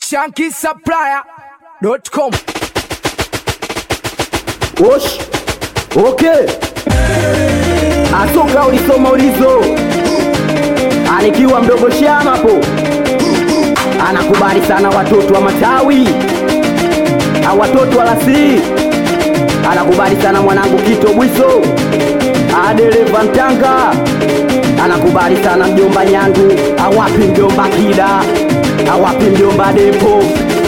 shankisupplier.com. Osh. Okay. Atoka ulisoma ulizo. Anikiwa mdogo shama hapo. Anakubali sana watoto wa matawi. Au watoto wa lasi. Anakubali sana mwanangu Kito Bwiso. Adereva Mtanga. Anakubali sana mjomba Nyandu. Awapi mjomba Kida. Awapi mjomba Depo.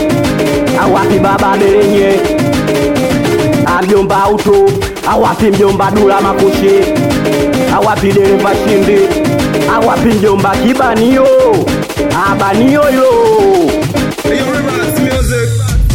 Awapi baba Berenye mjomba auto awapi mjomba dula makushi awapi dereva shindi awapi mjomba kibanio abanio yo Hey, yo, relax music.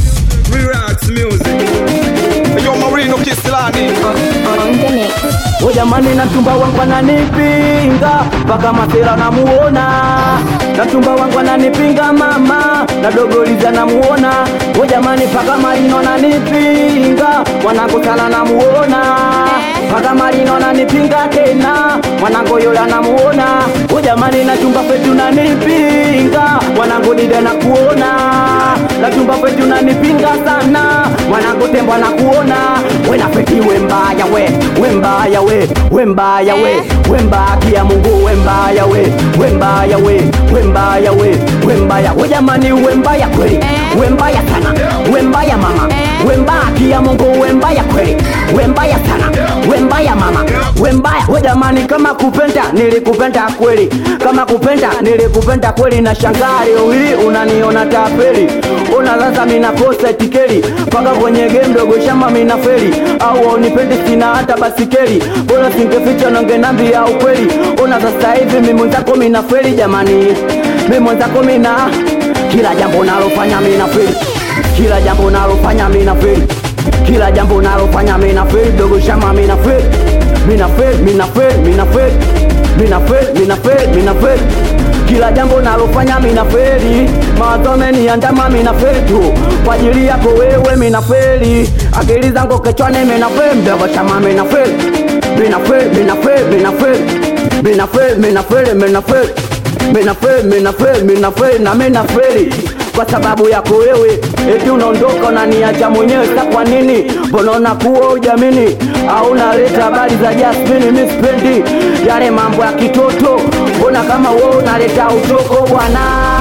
Relax music. Hey, yo, Marino Kislani. on the mix. o jamani na mchumba wangu ananipinga mpaka masera namuona na mchumba wangu ananipinga mama na dogoliza namuona o jamani mpaka marino ananipinga mwanangu sana namuona mpaka marino ananipinga tena mwanangu yule anamuona o jamani na chumba petu nanipinga mwanangu dida nakuona na chumba petu nanipinga sana mwanangu tembo nakuona wena peti we mbaya we we mbaya we we mbaya we we mbaya Mungu we mbaya we we mbaya we we mbaya we we mbaya we jamani we mbaya kweli we mbaya sana we mbaya mama we mbaya Mungu we mbaya kweli we mbaya sana we mbaya mama we mbaya we jamani kama kupenda nilikupenda kweli kama kupenda nilikupenda kweli na shangaa leo hii unaniona tapeli una sasa mina kosa tikeli mpaka kwenye game ndogo shamba mina feli au unipendi sina hata basikeli bora singeficha nangenambia ukweli una sasa hivi mimi mwenzako mina feli jamani mimi mwenzako mina kila jambo nalofanya mina feli kila jambo nalofanya mina feli kila jambo nalofanya mina feli dogo shama mina feli mina feli mina feli mina feli mina feli mina feli mina feli kila jambo nalofanya mina feli mawazo ameniandama mina feli tu kwa ajili yako wewe mina feli akili zangu kichwani mina feli mdogo shama mina feli mina feli mina feli mina feli mina feli mina feli mina feli mina feli mina feli mina feli na mina feli kwa sababu yako wewe eti unaondoka unaniacha mwenyewe sa kwa nini mbona unakuwa ujamini au unaleta habari za Jasmine mimi sipendi yale mambo ya kitoto mbona kama wewe unaleta utoko bwana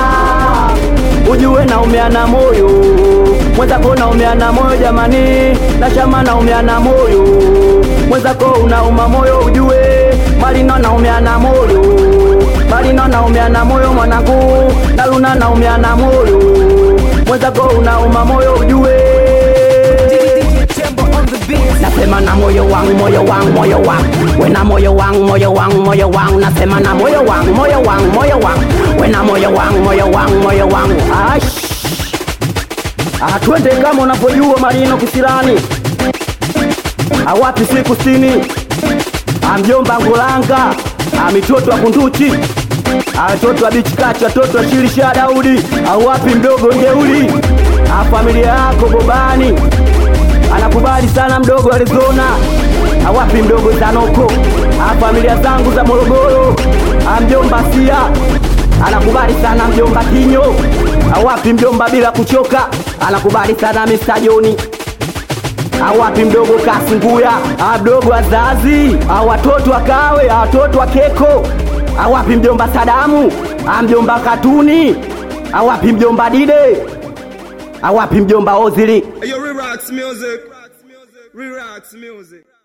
ujue naumeana moyo mwenzako naumeana moyo jamani na shama naumeana moyo mwenzako unauma moyo ujue malino naumeana moyo malino naumeana moyo mwanangu na luna naumeana moyo mwenzako unauma moyo ujue nasema na moyo wangu moyo wangu moyo wangu wena moyo wangu moyo wangu moyo wangu nasema na moyo wangu moyo wangu moyo wangu wena moyo wangu moyo wangu moyo wangu ash Ah, twende kama unavyojua marino kisilani awapi siku sitini amjomba ngulanga amitoto wa kunduchi atoto wa bichikachi watoto wa shirisha daudi awapi mdogo njeuli familia yako bobani anakubali sana mdogo Arizona, awapi mdogo Zanoko, familia zangu za Morogoro, mjomba Sia anakubali sana mjomba Kinyo, awapi mjomba bila kuchoka, anakubali sana Mr. Joni awapi mdogo Kasunguya, mdogo wazazi, watoto wakawe, watoto wa Keko, awapi mjomba Sadamu, mjomba Katuni, awapi mjomba Dide, awapi mjomba Ozili. Hey, yo, relax music. Relax music.